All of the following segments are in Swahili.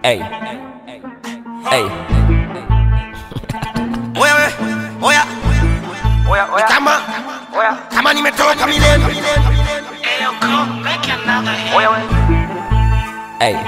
Hey. Hey. Oya we, oya Oya, ni oya, kama oya, kama nimetoka milele oya, we. Hey.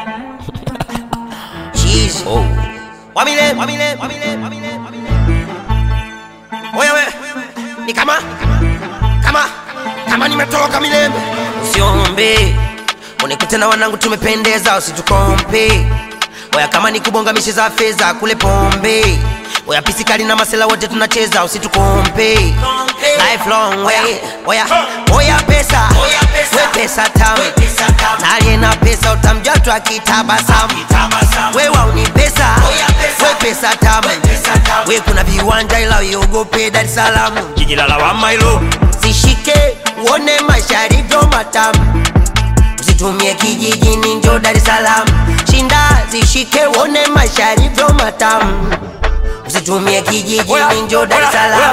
Jeez. Oh. wa milele wa milele wa milele wa milele wa milele Oya we ni kama kama kama nimetoka milele usiombe unikute na wanangu tumependeza usitukompe Oya kama ni kubonga mishe za fedha kule pombe Oya pisikali na masela wote tunacheza usitukompe Lifelong way Oya oya pesa we pesa tamu na aliye na pesa utamjua tu akitabasamu we wauni pesa we pesa tamu we kuna viwanja ila uiogope Dar es Salaam jiji la lawama hilo zishike uone maisha yalivyo matamu usitumie kijijini njo Dar es Salaam shinda zishike uone maisha yalivyo matamu usitumie kijijini njo Dar es Salaam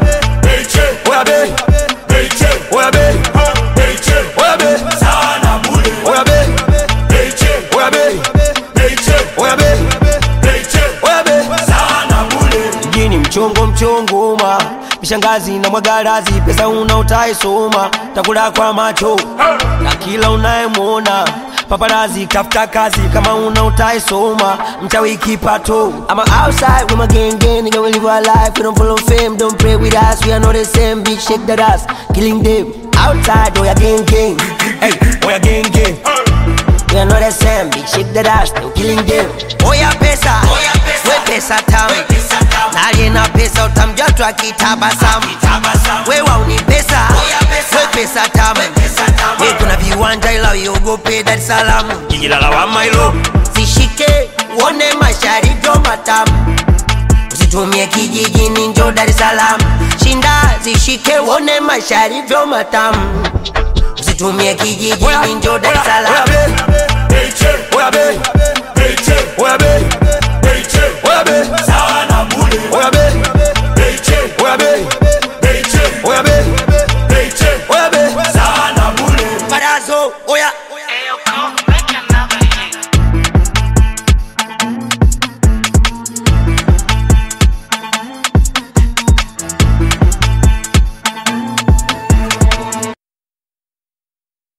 mjini mchongo mchongoma mishangazi na mwagarazi pesa una utaisoma takula kwa macho na kila unayemwona paparazi kafuta kazi kama una utaisoma mchawi kipato I'm outside with my gang gang nigga we live our life we don't follow fame don't pray with us we are not the same bitch shake that ass killing them outside oh yeah gang gang hey oh yeah gang gang We are not the same, big shake that ass, no killing them. Oya pesa, we pesa tamu. Na aliye na pesa utamjua tu akitabasamu. We wauni pesa, we pesa tamu. We kuna viwanja ila uiogope Dar es Salaam. Jiji la lawama hilo. Zishike uone maisha yalivyo matamu. Usitumie kijijini njo Dar es Salaam. Shinda zishike uone maisha yalivyo matamu. Usitumie kijijini njo Dar es Salaam. Oya be, oya be, oya be, oya be, oya be, oya be,